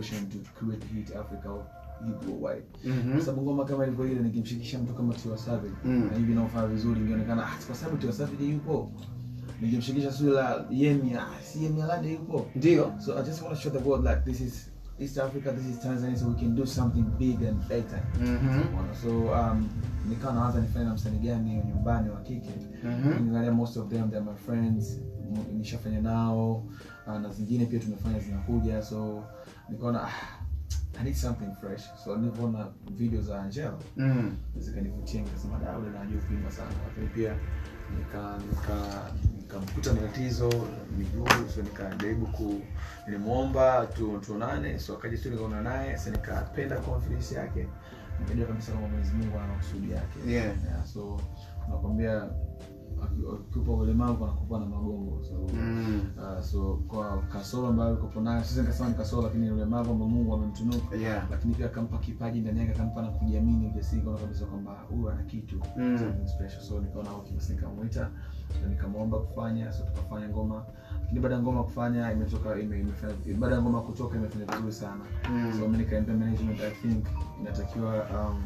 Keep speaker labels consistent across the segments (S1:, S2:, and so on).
S1: pressure to create hit Africa or hit worldwide
S2: Mhm.
S1: kwa sababu ngoma kama ilivyo ile nikimshikisha mtu kama Tiwa Savage
S2: Mm.
S1: na hivi naofanya vizuri ingeonekana ah kwa sababu Tiwa Savage yupo nikimshikisha sura la Yemi ah si Yemi Alade yupo
S2: ndio
S1: so I just want to show the world like this is East Africa this is Tanzania so we can do something big and better
S2: Mhm.
S1: Unaona? so um nikawa nawaza nifanye na msanii gani wa nyumbani wa kike
S2: Mhm.
S1: Ukiangalia most of them they're my friends M- nishafanya nao uh, na zingine pia tumefanya zinakuja so nikaona ah, I need something fresh so nilivyoona video za Angela
S2: Mm.
S1: zikanivutia nikasema da ule najua kuimba sana lakini pia nika nika nikamkuta na tatizo miguu so nikajaribu ku nilimwomba tu tuonane so akaja tu nikaona naye so nikapenda confidence yake nikajua kabisa kama Mwenyezi Mungu ana kusudi yake
S2: Yeah.
S1: yeah, so nakwambia aki- ukiupa ulemavu anakupa na magongo so
S2: Mm.
S1: uh, so kwa kasoro ambayo alikopo nayo sisi nikasema ni kasoro lakini ni ulemavu ambao Mungu amemtunuku
S2: Yeah.
S1: lakini pia akampa kipaji ndani yake akampa na kujiamini ujasiri kaona kabisa kwamba huyu ana kitu
S2: Mm.
S1: something special so nikaona okay basi nikamwita na nikamwomba kufanya so tukafanya ngoma lakini baada ya ngoma kufanya imetoka ime, imefanya baada ya ngoma kutoka imefanya vizuri sana
S2: Mm.
S1: so mimi nikaambia management i think inatakiwa um,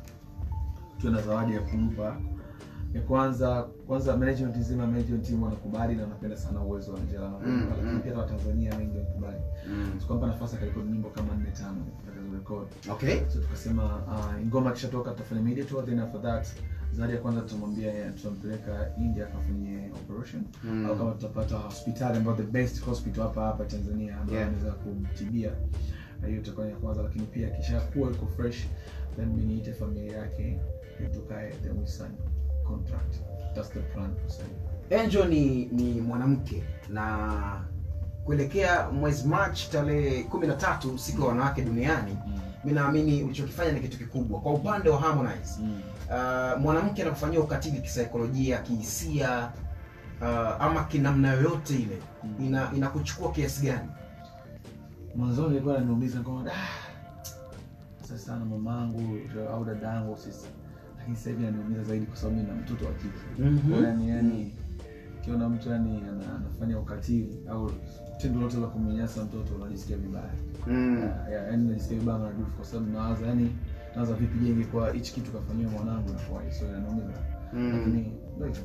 S1: tuwe na zawadi ya kumpa ya kwanza kwanza management nzima management team wanakubali na wanapenda sana uwezo wa Angela na
S2: Mm,
S1: lakini
S2: mm.
S1: pia hata Watanzania wengi wanakubali
S2: Mm.
S1: tukampa nafasi akarekodi nyimbo kama nne tano akazirekodi
S2: Okay.
S1: so tukasema uh, ngoma ikishatoka tutafanya media tour then after that zawadi ya kwanza tutamwambia eh, tutampeleka India akafanyie operation
S2: Mm.
S1: au kama tutapata hospitali ambayo the best hospital hapa hapa Tanzania ambayo
S2: Yeah.
S1: anaweza kumtibia na hiyo itakuwa ni ya kwanza lakini pia akishakuwa iko fresh then mimi niite familia yake tukae then we sign contract that's the plan sasa
S2: Angel ni ni mwanamke na kuelekea mwezi March tarehe kumi na tatu siku ya wanawake duniani
S1: mm.
S2: mi naamini ulichokifanya ni kitu kikubwa kwa upande wa Harmonize
S1: mm.
S2: uh, mwanamke anakufanyia ukatili kisaikolojia kihisia uh, ama kinamna yoyote ile
S1: Mm.
S2: ina inakuchukua kiasi gani
S1: mwanzoni ilikuwa inaniumiza kama da sasa sana mamangu au dadangu sisi lakini sasa hivi inaniumiza zaidi kwa sababu mimi na mtoto wa kike
S2: Mhm.
S1: Kwa yani yani ukiona mtu yani ana, anafanya ukatili au tendo lote la kumnyanyasa mtoto unajisikia vibaya
S2: mm.
S1: Ya- ya- yani najisikia vibaya maradufu kwa sababu nawaza yani nawaza vipi jenge kwa hichi kitu kafanyiwa mwanangu inakuwaje so inaniumiza
S2: Mm.
S1: lakini ndio hivyo.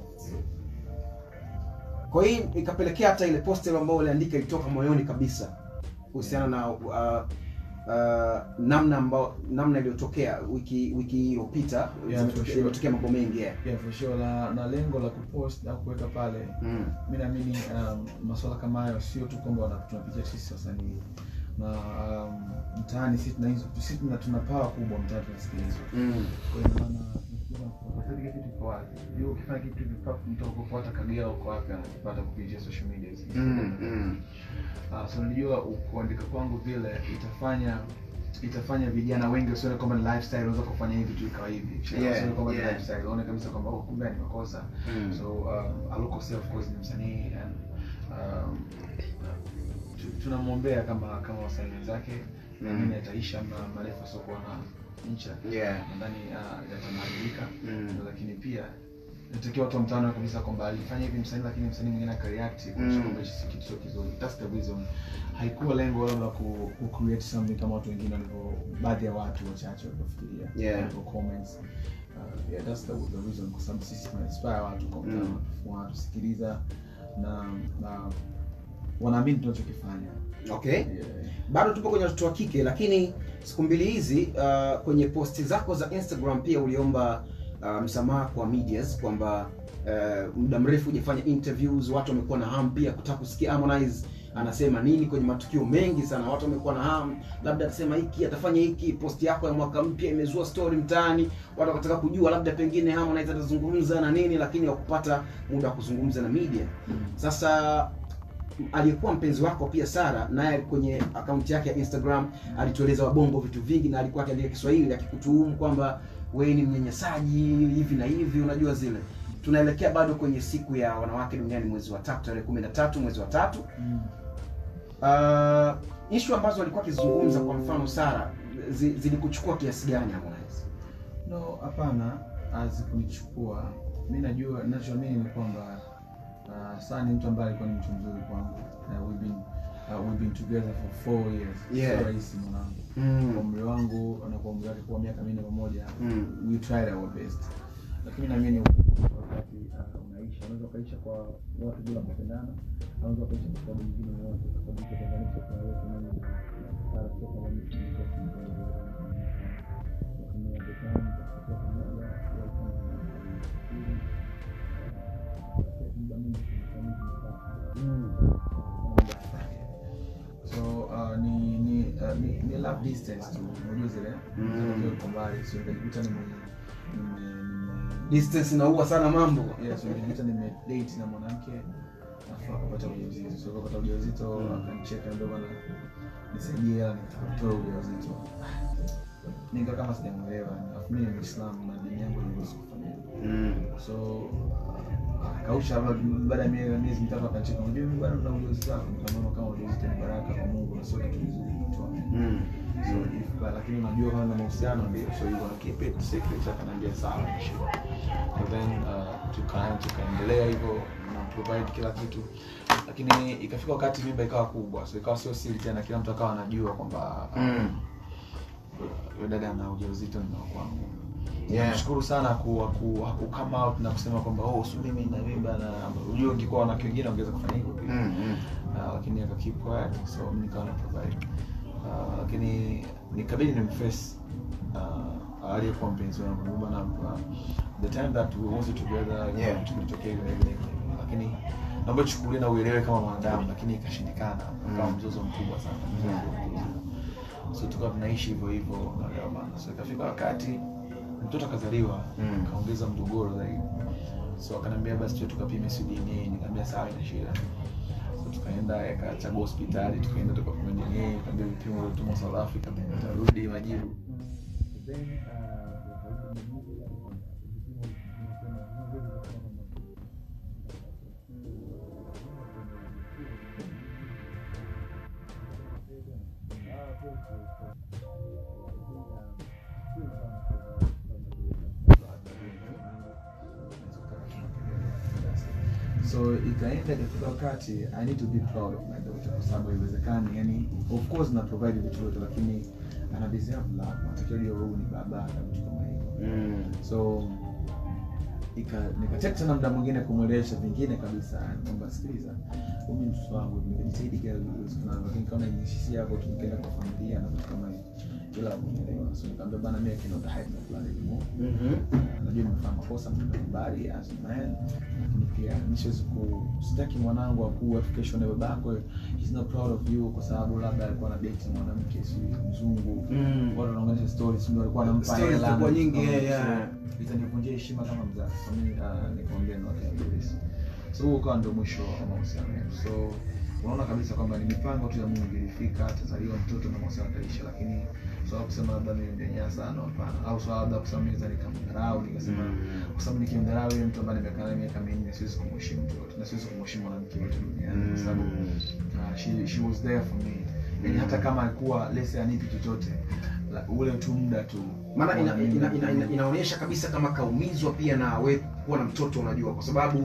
S2: kwa hiyo ikapelekea hata ile poster ambayo uliandika ilitoka moyoni kabisa kuhusiana na uh, uh, namna ambao namna iliyotokea wiki wiki iliyopita
S1: Yeah,
S2: zimetokea-
S1: for sure.
S2: imetokea mambo mengi yeah.
S1: yeah for sure na, na lengo la kupost au kuweka pale
S2: mm.
S1: mi naamini um, masuala kama hayo sio tu kwamba wana- tunapitia sisi wasanii na um, mtaani sisi tuna hizo sisi tuna tuna power kubwa mtaani tunasikilizwa
S2: Mm.
S1: kwa hiyo maana ukifanya kitu kiko wapi Juu ukifanya kitu kiko mtu ukufuata Kagera uko wapi anakipata kupitia social media
S2: Mm. Mm.
S1: uh, so nilijua kuandika kwangu vile itafanya itafanya vijana wengi wasione kwamba ni lifestyle unaweza kufanya hivi tu ikawa hivi Kisha
S2: Yeah,
S1: wasione kwamba ni
S2: yeah.
S1: lifestyle waone kabisa kwamba oh, kumbe ni makosa
S2: Mm.
S1: so um, Aluko Seo of course ni msanii and um, tu- tunamwombea kama kama wasanii wenzake
S2: Mm.
S1: naamini ataisha ma- marefu asiokuwa na ncha
S2: Yeah.
S1: nadhani uh, yatamalizika
S2: Mm.
S1: lakini pia natakiwa watu wa mtaani waone kabisa kwamba alifanya hivi msanii lakini msanii mwingine akareact kuonyesha
S2: Mm.
S1: kwamba hichi si kitu sio kizuri that's the reason haikuwa lengo labda ku, ku create something kama watu wengine walivyo baadhi ya watu wachache walivyofikiria
S2: Yeah.
S1: walivyo comments uh, yeah that's the, the reason kwa sababu sisi tuna inspire watu kwa mtaani
S2: Mm.
S1: wanatusikiliza na na wanaamini tunachokifanya
S2: okay
S1: yeah.
S2: bado tupo kwenye watoto wa kike lakini siku mbili hizi uh, kwenye posti zako za instagram pia uliomba uh, msamaha kwa medias kwamba uh, muda mrefu hujafanya interviews watu wamekuwa na hamu pia kutaka kusikia harmonize anasema nini kwenye matukio mengi sana watu wamekuwa na hamu labda atasema hiki atafanya hiki posti yako ya mwaka mpya imezua story mtaani watu wakataka kujua labda pengine harmonize atazungumza na nini lakini wakupata muda wa kuzungumza na media
S1: Mm.
S2: sasa aliyekuwa mpenzi wako pia Sara naye kwenye akaunti yake ya Instagram alitueleza wabongo vitu vingi na alikuwa akiandika Kiswahili akikutuhumu kwamba wewe ni mnyanyasaji hivi na hivi, unajua zile. Tunaelekea bado kwenye siku ya wanawake duniani mwezi wa tatu tarehe kumi na tatu mwezi wa tatu.
S1: Mm.
S2: Uh, ishu ambazo alikuwa akizungumza kwa mfano Sara zi, zilikuchukua kiasi gani Harmonize?
S1: no hapana hazikunichukua mi najua nachoamini ni kwamba uh, saa ni mtu ambaye alikuwa ni mtu mzuri kwangu uh, we've been uh, we've been together for four years
S2: Yeah.
S1: sio rahisi mwanangu kwa
S2: Mm.
S1: umri wangu na kwa umri wake kuwa miaka minne pamoja
S2: Mm.
S1: we tried our best lakini naamini wakati uh, unaisha unaweza ukaisha kwa watu bila kupendana unaweza ukaisha kwa sababu nyingine yoyote kwa sababu itatenganisha kwa yote mimi na Sara sio kama mtu mmoja lakini at the time kwa pamoja ya kama muda mwingi so uh, ni ni, uh, ni ni love distance tu unajua zile
S2: Mm.
S1: zile kwa mbali so nikajikuta nime nime nime
S2: distance inaua sana mambo
S1: yes nikajikuta nime date na mwanamke afu akapata ujauzito so akapata ujauzito
S2: Mm.
S1: akanicheka ndio bana nisaidie hela nitatoa ujauzito nika kama sijamuelewa afu mimi ni Muislamu na dini yangu inaruhusu kufanya hivyo
S2: mm.
S1: so kausha baada ya miezi miezi mitatu akacheka unajua mimi bado na ujauzito wako nikamwona kama ujauzito ni baraka kwa Mungu na sio kitu kizuri kutoa
S2: Mm.
S1: so if but lakini unajua kama na mahusiano ndio so you wanna keep it secret akaniambia sawa sure and then uh, tuka tukaendelea hivyo na provide kila kitu lakini ikafika wakati mimba ikawa kubwa so ikawa sio siri tena kila mtu akawa anajua kwamba uh,
S2: Mm.
S1: yule dada ana ujauzito ni wa kwangu
S2: Yeah.
S1: nashukuru sana ku, ku, ku come out na kusema kwamba oh si mimi na mimba na unajua ungekuwa wanawake wengine wangeweza kufanya hivyo pia
S2: Mm. Mm.
S1: uh, lakini aka keep quiet so mimi nikawa na provide uh, lakini nikabidi nimface uh, aliyekuwa mpenzi wangu Ndio maana uh, the time that we was together
S2: Yeah.
S1: kitu kilitokea vile vile lakini naomba chukulie na uelewe kama mwanadamu lakini ikashindikana kama
S2: Mm.
S1: mzozo mkubwa sana
S2: Yeah.
S1: so tukawa tunaishi hivyo hivyo unaelewa bana so ikafika wakati mtoto akazaliwa
S2: Mm.
S1: kaongeza mgogoro zaidi so akaniambia basi tuwe tukapime si DNA nikamwambia sawa ina shida so tukaenda akachagua hospitali tukaenda tukapima DNA nikamwambia vipimo vilitumwa South Africa tarudi majibu so ikaenda ikafika wakati i need to be proud of my daughter kwa sababu haiwezekani yani of course na provide vitu vyote lakini ana deserve love natakiwa jua huyu ni baba na vitu kama hivyo
S2: Mm.
S1: so ika nikacheka tena muda mwingine kumwelewesha vingine kabisa kwamba sikiliza huyu ni mtoto wangu nikajitahidi kila iwezekanavyo lakini kama niishisia hapo tu nikaenda kwa familia na vitu kama hivyo bila kunielewa so nikamwambia bana mimi I cannot hide my blood anymore
S2: Mhm.
S1: najua nimefanya makosa mbali as a man lakini pia nisiwezi ku sitaki mwanangu akuwe kesho na babako he's not proud of you kwa sababu labda alikuwa na date na mwanamke si mzungu
S2: Mm.
S1: watu wanaongelesha stories ndio alikuwa anampa
S2: Stories
S1: hela
S2: zitakuwa
S1: na-
S2: nyingi,
S1: so,
S2: yeah, yeah.
S1: itanivunjia heshima kama mzazi so mimi uh, nikamwambia no I can't do this so huo ukawa ndio mwisho wa mahusiano yetu so unaona kabisa kwamba ni mipango tu ya Mungu ilifika atazaliwa mtoto na mahusiano yataisha lakini swala kusema labda mimi nimemnyanyasa no hapana au swala labda kusema mimi nikamdharau nikasema kwa sababu nikimdharau yule mtu ambaye nimekaa naye miaka minne siwezi kumheshimu mtu yote na siwezi kumheshimu mwanamke yote duniani kwa sababu uh, she, she was there for me yani hata kama alikuwa lese anipi chochote la- ule tu muda tu
S2: maana ina,
S1: Mimi-
S2: ina, ina, ina, inaonyesha kabisa kama kaumizwa pia na we kuwa na mtoto unajua kwa sababu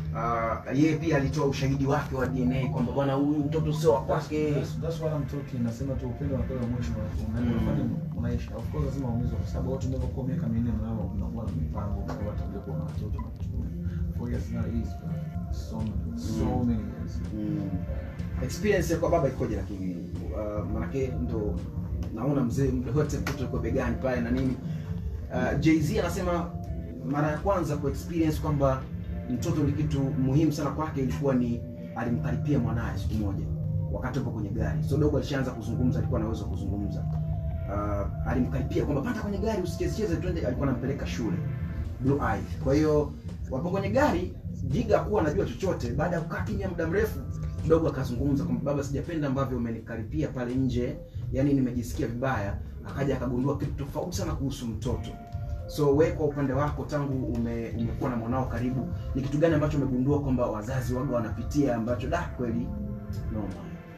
S2: uh, yeye pia alitoa ushahidi wake wa dna kwamba bwana huyu mtoto sio wa kwake
S1: That's- that's why I'm talking nasema tu upendo unapewa mwisho
S2: Mm.
S1: unafanya unaisha of course lazima uumizwe kwa sababu watu mnapokuwa miaka minne na wao unakuwa na mipango kwa watu ndio kuwa na watoto na kitu four years not easy bro. so many so
S2: Mm.
S1: many years
S2: experience ya kwa baba ikoje lakini uh, manake ndo naona mzee muda wote mtoto yuko begani pale na nini uh, jz anasema mara ya kwanza ku experience kwamba mtoto ni kitu muhimu sana kwake ilikuwa ni alimkaripia mwanaye siku moja wakati upo kwenye gari so dogo alishaanza kuzungumza alikuwa anaweza kuzungumza uh, alimkaripia kwamba panda kwenye gari usichezecheze twende alikuwa anampeleka shule blue eye kwa hiyo wapo kwenye gari jiga hakuwa anajua chochote baada ya kukaa kimya muda mrefu kidogo akazungumza kwamba baba sijapenda ambavyo umenikaripia pale nje yani nimejisikia vibaya akaja akagundua kitu tofauti sana kuhusu mtoto so we kwa upande wako tangu ume, umekuwa na mwanao karibu ni kitu gani ambacho umegundua kwamba wazazi waga wanapitia ambacho da kweli noma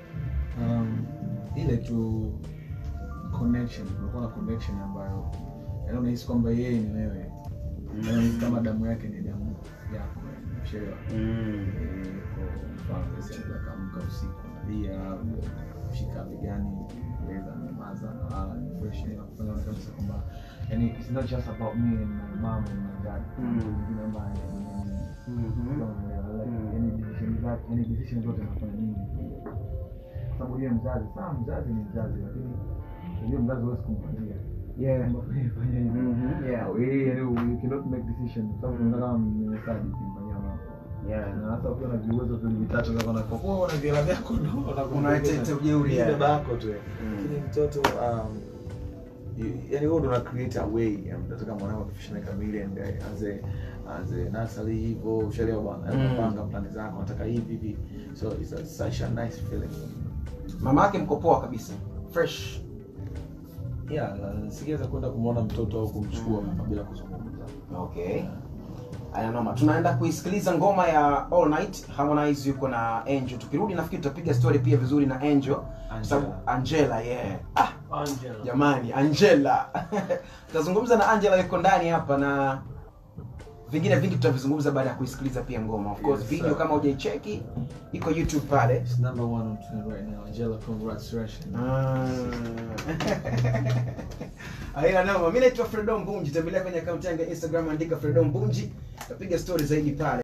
S1: um, ile tu connection unakuwa na connection ambayo yaani unahisi kwamba yeye ni wewe yaani unahisi kama damu yake ni damu yako kuchelewa
S2: Mm.
S1: Eh, kwa mfano sisi anaweza kaamka usiku analia kushika begani leza nyamaza nalala ni fresh na kufanya ona kabisa kwamba yani it's not just about me and my mom and my dad
S2: Mm.
S1: mwingine ambaye
S2: Mhm. Mm.
S1: yani decision zake yani decision zote nafanya mimi kwa sababu yeye mzazi sawa mzazi ni mzazi lakini unajua mzazi huwezi kumpangia
S2: Yeah.
S1: kwamba fanya fanya hivi
S2: Mhm. Yeah.
S1: au yeye yani you cannot make decision kwa sababu unaona kama mnyenyesaji ukimfanyia mambo
S2: Yeah.
S1: na hasa ukiwa na viuwezo vile vitatu za kuna kwa kuwa una viela vyako ndo
S2: Unaleta ujeuri, yeah.
S1: baba yako tu
S2: Mm.
S1: lakini mtoto um you- yani wewe ndo una create a way ya mtoto mwanao akifikisha miaka miwili and anze anze nursery hivyo ushaelewa bwana
S2: Mm.
S1: unapanga plani zako unataka hivi hivi so it's a, such a nice feeling
S2: Mama yake mko poa kabisa. Fresh.
S1: yeah na singeweza kwenda kumwona mtoto au kumchukua
S2: Mm.
S1: kama bila kuzungumza
S2: Okay. Aya noma. Tunaenda kuisikiliza ngoma ya All Night. Harmonize yuko na Angel. Tukirudi nafikiri tutapiga story pia vizuri na Angel. Kwa sababu Angela, yeah. Ah,
S1: Angela
S2: jamani, Angela. Tutazungumza na Angela yuko ndani hapa na vingine vingi tutavizungumza baada ya kuisikiliza pia ngoma. Of course,
S1: Yes,
S2: video
S1: sir.
S2: kama hujaicheki iko YouTube pale.
S1: It's number one on trend right now. Angela, congratulations.
S2: Aina noma. Mimi naitwa Fredo Mbunji. Tembelea kwenye akaunti yangu ya Instagram andika Fredo Mbunji. Tapiga story zaidi pale.